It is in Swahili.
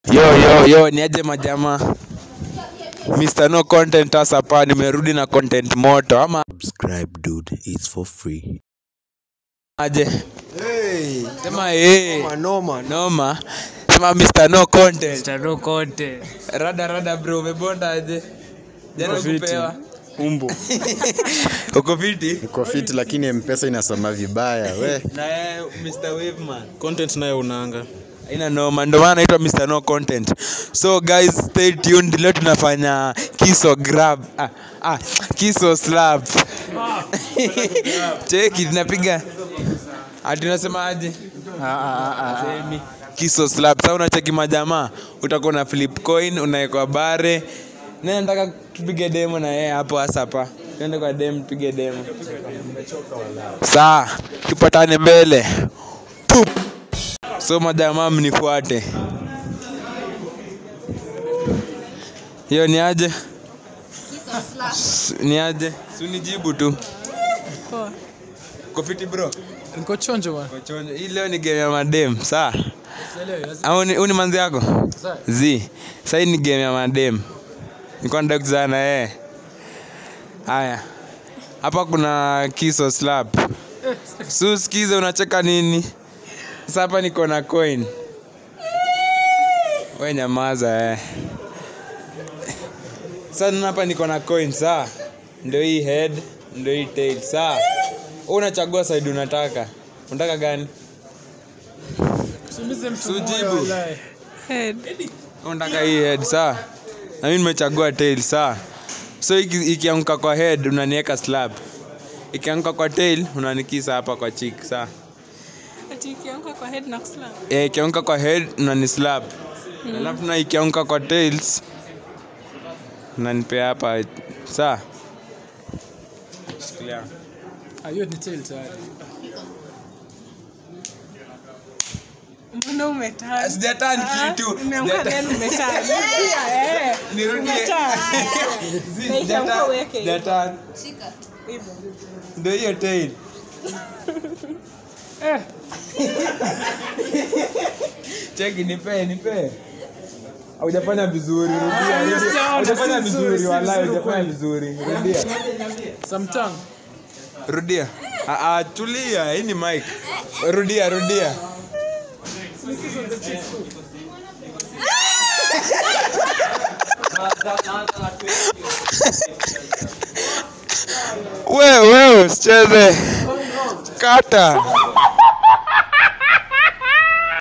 Yo yo yo, niaje majamaa? Mr. No Content hasa pa nimerudi na content moto ama Subscribe, dude. It's for free. aje? Hey, Sema eh. noma, noma. Noma. Sema Mr. No Content. Tano kote Rada rada bro, umebonda aje? Jana Uko fiti. kupewa. umbu Uko fiti? Niko fit lakini mpesa inasoma vibaya we. Na yeye Mr. Waveman. content nayo unanga Ina noma, ndio maana naitwa Mr. No Content. So guys, stay tuned. Leo tunafanya kiso grab. Ah, ah, kiso slap. Cheki tunapiga. Ati unasema aje? Semi. Kiso slap. Sasa unacheki majamaa, utakuwa na flip coin, unawekwa bare. Na nataka tupige demo na yeye hapo hasa hapa. Twende kwa demo tupige demo. Saa, tupatane mbele. Pup. So majamaa mnifuate. Hiyo ni aje? S- Ni aje? Si unijibu tu. Poa. Uko fiti bro? niko chonjo bwana Uko chonjo. Hii leo ni game ya madem, sawa? Au ni uni manzi yako? Zi. Sasa hii ni game ya madem. Nilikuwa nataka kuzana na yeye. Haya. Hapa kuna kiso slap. Su sikize unacheka nini? Sasa hapa niko na coin. We nyamaza eh. Sasa nina hapa niko na coin sawa? Ndio hii head, ndio hii tail sawa? Wewe unachagua side unataka. Unataka gani? Sujibu. Head. Unataka hii head sawa? Na mimi nimechagua tail sawa? So iki- ikianguka kwa head unaniweka slap. Ikianguka kwa tail unanikisa hapa kwa cheek sawa? Ati ikianguka kwa head na kuslap. Eh, ikianguka kwa head unanislap. Alafu na ikianguka kwa tails unanipea hapa sawa? Shikilia. hiyo ni tail tayari Mbona umetaa? Sijatani kitu. Umeanguka Sijatani. then umetaa. Rudia, eh. Nirudie. Umetaa. Zi, Na ikianguka sijata- uweke. sijatani. Hivyo. Ndio hiyo tail. Cheki nipe nipe. Haujafanya vizuri, rudia. rudia. Haujafanya vizuri, wallahi hujafanya vizuri. Rudia. samtang Rudia. Ah, ah, tulia, hii ni mic. Rudia, rudia. Wewe wewe usicheze. Kata.